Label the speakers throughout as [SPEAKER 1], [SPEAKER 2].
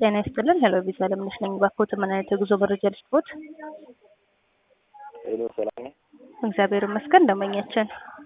[SPEAKER 1] ጤና ይስጥልን። ሄሎ ቪዛ ለምነሽ ነኝ። ባኮት ምን አይነት የጉዞ መረጃ ልስጥዎት?
[SPEAKER 2] ሄሎ ሰላም ነኝ።
[SPEAKER 1] እግዚአብሔር ይመስገን። ደንበኛችን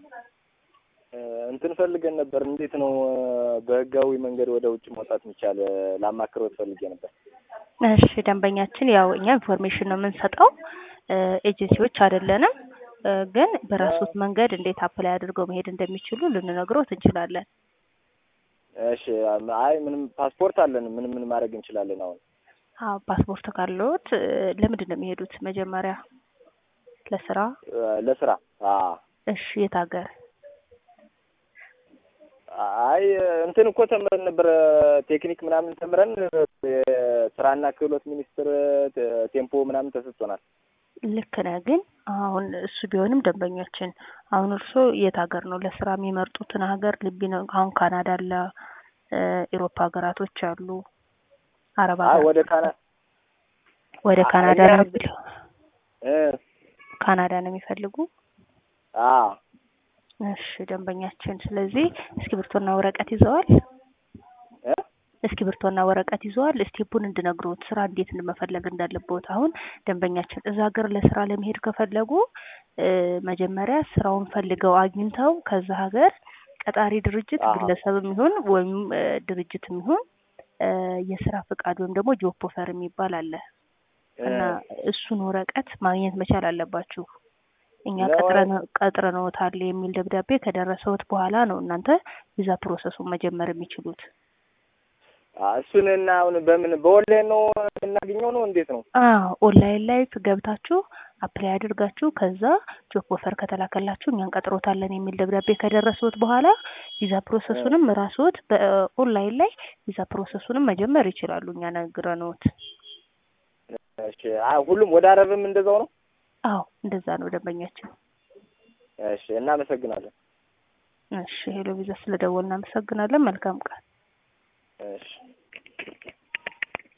[SPEAKER 2] እንትን ፈልገን ነበር። እንዴት ነው በህጋዊ መንገድ ወደ ውጭ መውጣት የሚቻል? ላማክረው ፈልጌ ነበር።
[SPEAKER 1] እሺ ደንበኛችን፣ ያው እኛ ኢንፎርሜሽን ነው የምንሰጠው፣ ኤጀንሲዎች አይደለንም። ግን በራሱት መንገድ እንዴት አፕላይ አድርገው መሄድ እንደሚችሉ ልንነግሮት እንችላለን።
[SPEAKER 2] እሺ አይ ምንም ፓስፖርት አለን። ምን ምን ማድረግ እንችላለን? አሁን
[SPEAKER 1] አዎ ፓስፖርት ካለዎት ለምንድን ነው የሚሄዱት? መጀመሪያ ለስራ?
[SPEAKER 2] ለስራ። አዎ
[SPEAKER 1] እሺ የት ሀገር?
[SPEAKER 2] አይ እንትን እኮ ተምረን ነበር ቴክኒክ ምናምን ተምረን የስራና ክህሎት ሚኒስቴር ቴምፖ ምናምን ተሰጥቶናል።
[SPEAKER 1] ልክ ነህ። ግን አሁን እሱ ቢሆንም ደንበኛችን አሁን እርስዎ የት ሀገር ነው ለስራ የሚመርጡትን ሀገር ልቢ ነው። አሁን ካናዳ አለ፣ ኢሮፓ ሀገራቶች አሉ፣ አረብ
[SPEAKER 2] አይ
[SPEAKER 1] ሀገር
[SPEAKER 2] ወደ ካና
[SPEAKER 1] ወደ ካናዳ
[SPEAKER 2] እኛ-
[SPEAKER 1] ነው የሚለው
[SPEAKER 2] እ
[SPEAKER 1] ካናዳ ነው የሚፈልጉ?
[SPEAKER 2] አዎ
[SPEAKER 1] እሺ ደንበኛችን፣ ስለዚህ እስክሪብቶና ወረቀት ይዘዋል?
[SPEAKER 2] እ
[SPEAKER 1] እስክሪብቶና ወረቀት ይዘዋል? ስቴፑን እንድነግሮት ስራ እንዴት መፈለግ እንዳለበት። አሁን ደንበኛችን እዛ ሀገር ለስራ ለመሄድ ከፈለጉ እ መጀመሪያ ስራውን ፈልገው አግኝተው ከዛ ሀገር ቀጣሪ ድርጅት
[SPEAKER 2] አሃ።
[SPEAKER 1] ግለሰብም ይሁን ወይም እ ድርጅትም ይሁን እ የስራ ፍቃድ ወይም ደግሞ ጆብ ኦፈር የሚባል አለ እና እሱን ወረቀት ማግኘት መቻል አለባችሁ። እኛ
[SPEAKER 2] ነው
[SPEAKER 1] ቀጥረን ቀጥረንዎታል የሚል ደብዳቤ ከደረሰዎት በኋላ ነው እናንተ ቪዛ ፕሮሰሱን መጀመር የሚችሉት።
[SPEAKER 2] አ እሱን እና አሁን በምን በኦንላይን ነው እናገኘው ነው እንዴት ነው?
[SPEAKER 1] አዎ ኦንላይን ላይ ገብታችሁ አፕላይ አድርጋችሁ ከዛ ጆብ ኦፈር ከተላከላችሁ እኛ እንቀጥሮታለን የሚል ደብዳቤ ከደረሰዎት በኋላ ቪዛ ፕሮሰሱንም ራስዎት በኦንላይን ላይ ቪዛ ፕሮሰሱንም መጀመር ይችላሉ። እኛ ነግረንዎት።
[SPEAKER 2] እሺ አይ ሁሉም ወደ አረብም እንደዛው ነው?
[SPEAKER 1] አዎ እንደዛ ነው ደንበኛችን።
[SPEAKER 2] እሺ እናመሰግናለን።
[SPEAKER 1] እሺ ሄሎ ቪዛ ስለደወልን እናመሰግናለን። መልካም ቀን።
[SPEAKER 2] እሺ